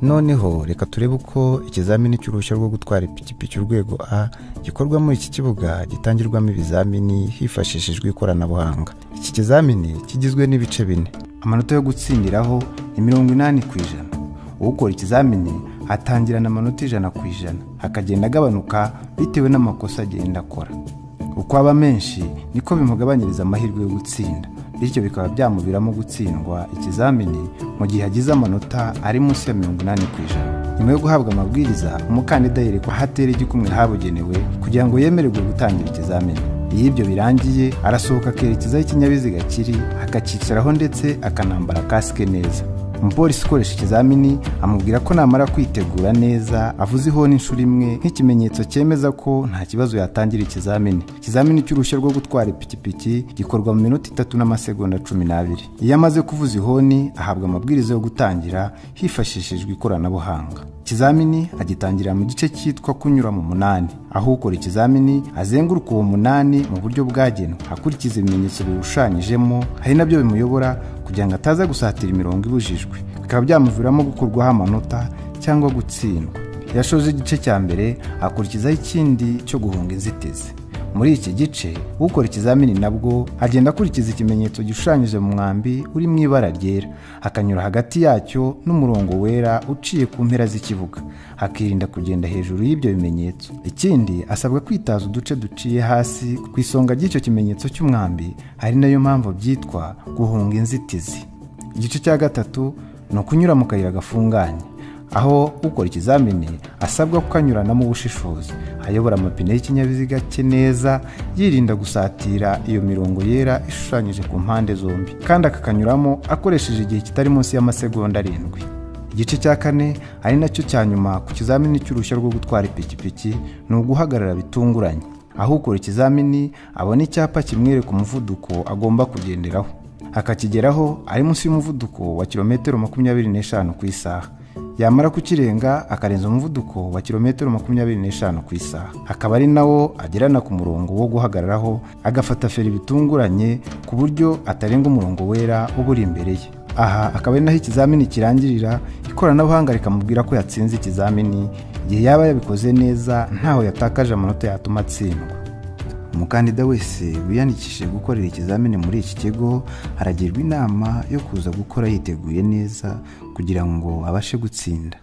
noneho reka turebe uko ikizamini cy'uruhushya rwo gutwara ipikipiki urwego a gikorwa muri iki kibuga gitangirwamo ibizamini hifashishijwe ikoranabuhanga iki kizamini kigizwe n'ibice bine amanota yo gutsindiraho ni mirongo inani ku ijana ukora ikizamini atangirana amanota ijana ku ijana akagenda agabanuka bitewe n'amakosa agenda akora uko aba menshi niko bimugabanyiriza amahirwe yo gutsinda bityo bikaba byamuviramo gutsindwa ikizamini mu gihe agize amanota ari munsi ya mirongo inani ku ijana nyuma yo guhabwa amabwiriza umukandida yerekwa aho atera igikumwe habugenewe kugira ngo yemererwe gutangira ikizamini iyo ibyo birangiye arasohoka akerekeza aho ikinyabiziga kiri akacyicaraho ndetse akanambara kasike neza umupolisi ukoresha ikizamini amubwira ko namara kwitegura neza avuze ihoni inshuro imwe nk'ikimenyetso cyemeza ko nta kibazo yatangira ikizamini ikizamini cy'uruhushya rwo gutwara ipikipiki gikorwa mu minota itatu n'amasegonda cumi n'abiri iyo amaze kuvuza ihoni ahabwa amabwiriza yo gutangira hifashishijwe ikoranabuhanga ikizamini agitangira mu gice cyitwa kunyura mu munani aho ukora ikizamini azenguruka uwo munani mu buryo bwagenwe akurikiza ibimenyetso biwushushanyijemo ari nabyo bimuyobora kugira ngo ataza gusatira imirongo ibujijwe bikaba byamuviramo gukurwaho amanota cyangwa gutsindwa yashoje igice cya mbere akurikizaho ikindi cyo guhunga inzitizi muri iki gice ukora ikizamini nabwo agenda akurikiza ikimenyetso gishushanyije mu mwambi uri mu ibara ryera akanyura hagati yacyo n'umurongo wera uciye ku mpera z'ikibuga akirinda kugenda hejuru y'ibyo bimenyetso ikindi asabwa kwitaza uduce duciye hasi ku isonga ry'icyo kimenyetso cy'umwambi ari nayo mpamvu byitwa guhunga inzitizi igice cya gatatu ni ukunyura mu kayira gafunganye aho ukora ikizamini asabwa kukanyuranamo ubushishozi ayobora amapine y'ikinyabiziga cye neza yirinda gusatira iyo mirongo yera ishushanyije ku mpande zombi kandi akakanyuramo akoresheje igihe kitari munsi y'amasegonda arindwi igice cya kane ari nacyo cya nyuma ku kizamini cy'uruhushya rwo gutwara ipikipiki ni uguhagarara bitunguranye aho ukora ikizamini abona icyapa kimwereka umuvuduko agomba kugenderaho akakigeraho ari munsi y'umuvuduko wa kilometero makumyabiri n'eshanu ku isaha yamara kukirenga akarenza umuvuduko wa kilometero makumyabiri n'eshanu ku isaha akaba ari nawo agerana ku murongo wo guhagararaho agafata feri bitunguranye ku buryo atarenga umurongo wera uba uri imbere ye aha akaba ari naho ikizamini kirangirira ikoranabuhanga rikamubwira ko yatsinze ikizamini igihe yaba yabikoze neza ntaho yatakaje amanota yatuma atsindwa umukandida wese wiyandikishije gukorera ikizamini muri iki kigo aragirwa inama yo kuza gukora yiteguye neza kugira ngo abashe gutsinda